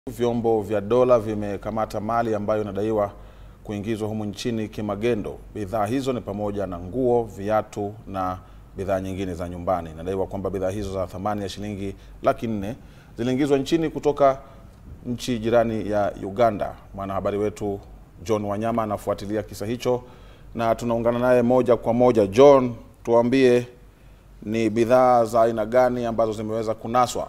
Vyombo vya dola vimekamata mali ambayo inadaiwa kuingizwa humu nchini kimagendo. Bidhaa hizo ni pamoja na nguo, viatu na bidhaa nyingine za nyumbani. Inadaiwa kwamba bidhaa hizo za thamani ya shilingi laki nne ziliingizwa nchini kutoka nchi jirani ya Uganda. Mwanahabari wetu John Wanyama anafuatilia kisa hicho na tunaungana naye moja kwa moja. John, tuambie ni bidhaa za aina gani ambazo zimeweza kunaswa?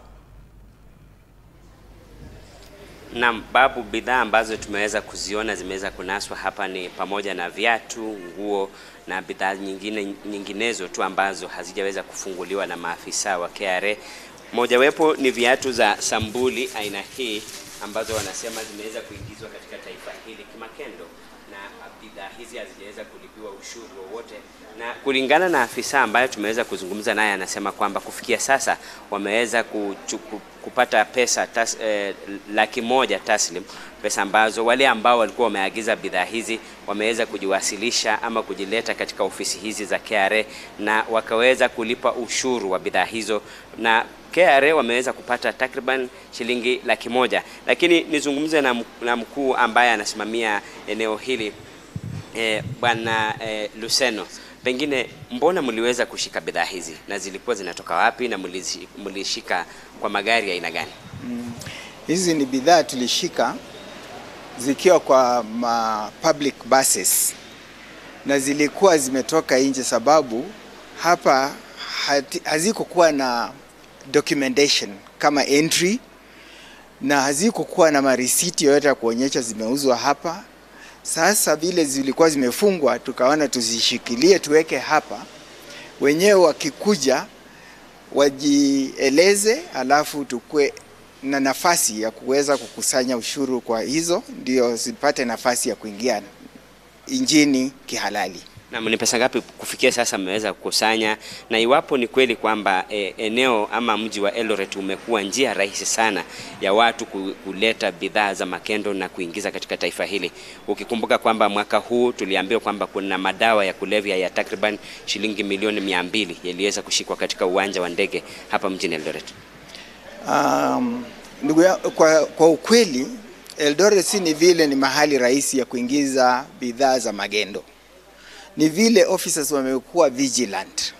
Naam, Babu, bidhaa ambazo tumeweza kuziona zimeweza kunaswa hapa ni pamoja na viatu, nguo na bidhaa nyingine nyinginezo tu ambazo hazijaweza kufunguliwa na maafisa wa KRA. Mojawapo ni viatu za sambuli aina hii ambazo wanasema zimeweza kuingizwa katika taifa hili kimakendo na bidhaa hizi hazijaweza kulipiwa ushuru wowote, na kulingana na afisa ambayo tumeweza kuzungumza naye, anasema kwamba kufikia sasa wameweza kuchuku, kupata pesa tas, eh, laki moja taslim, pesa ambazo wale ambao walikuwa wameagiza bidhaa hizi wameweza kujiwasilisha ama kujileta katika ofisi hizi za KRA na wakaweza kulipa ushuru wa bidhaa hizo na KRA wameweza kupata takriban shilingi laki moja, lakini nizungumze na, na mkuu ambaye anasimamia eneo hili e, bwana e, Luseno, pengine mbona mliweza kushika bidhaa hizi na zilikuwa zinatoka wapi na mlishika kwa magari ya aina gani? Mm, hizi ni bidhaa tulishika zikiwa kwa ma public buses na zilikuwa zimetoka nje, sababu hapa hazikukuwa na documentation kama entry na hazikukuwa na marisiti yoyote ya kuonyesha zimeuzwa hapa. Sasa vile zilikuwa zimefungwa, tukaona tuzishikilie tuweke hapa, wenyewe wakikuja wajieleze, alafu tukue na nafasi ya kuweza kukusanya ushuru kwa hizo, ndio zipate nafasi ya kuingia injini kihalali. Na ni pesa ngapi kufikia sasa mmeweza kukusanya, na iwapo ni kweli kwamba e, eneo ama mji wa Eldoret umekuwa njia rahisi sana ya watu kuleta bidhaa za makendo na kuingiza katika taifa hili, ukikumbuka kwamba mwaka huu tuliambiwa kwamba kuna madawa ya kulevya ya takriban shilingi milioni mia mbili yaliweza kushikwa katika uwanja wa ndege hapa mjini Eldoret. Um, ndugu ya, kwa, kwa ukweli Eldoret si ni vile ni mahali rahisi ya kuingiza bidhaa za magendo ni vile officers wamekuwa vigilant,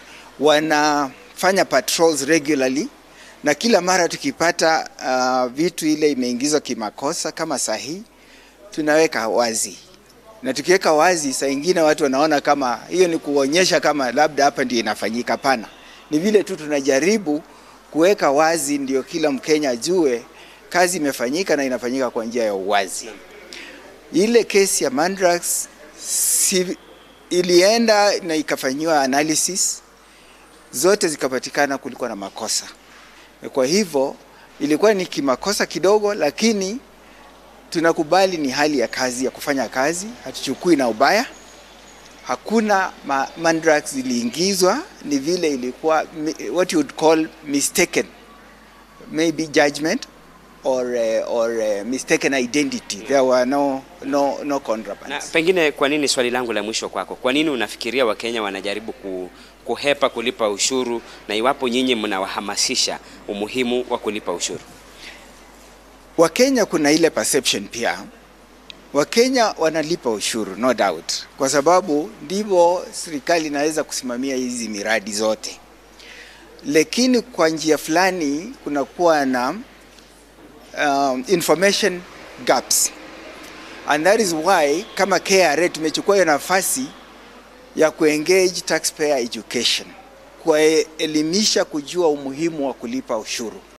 wanafanya patrols regularly, na kila mara tukipata uh, vitu ile imeingizwa kimakosa kama sahihi, tunaweka wazi, na tukiweka wazi, saa ingine watu wanaona kama hiyo ni kuonyesha kama labda hapa ndio inafanyika. Pana, ni vile tu tunajaribu kuweka wazi, ndio kila Mkenya ajue kazi imefanyika na inafanyika kwa njia ya uwazi. Ile kesi ya Mandrax si ilienda na ikafanyiwa analysis, zote zikapatikana kulikuwa na makosa. Kwa hivyo ilikuwa ni kimakosa kidogo, lakini tunakubali ni hali ya kazi ya kufanya kazi, hatuchukui na ubaya. Hakuna ma mandrax ziliingizwa, ni vile ilikuwa what you would call mistaken maybe judgment or uh, or uh, mistaken identity there were no no no contrabands. Na pengine kwa nini, swali langu la mwisho kwako, kwa nini unafikiria Wakenya wanajaribu ku, kuhepa kulipa ushuru, na iwapo nyinyi mnawahamasisha umuhimu wa kulipa ushuru? Wakenya kuna ile perception pia, Wakenya wanalipa ushuru no doubt, kwa sababu ndivyo serikali inaweza kusimamia hizi miradi zote, lakini kwa njia fulani kunakuwa na um, information gaps and that is why kama KRA tumechukua hiyo nafasi ya kuengage taxpayer education, kuwaelimisha kujua umuhimu wa kulipa ushuru.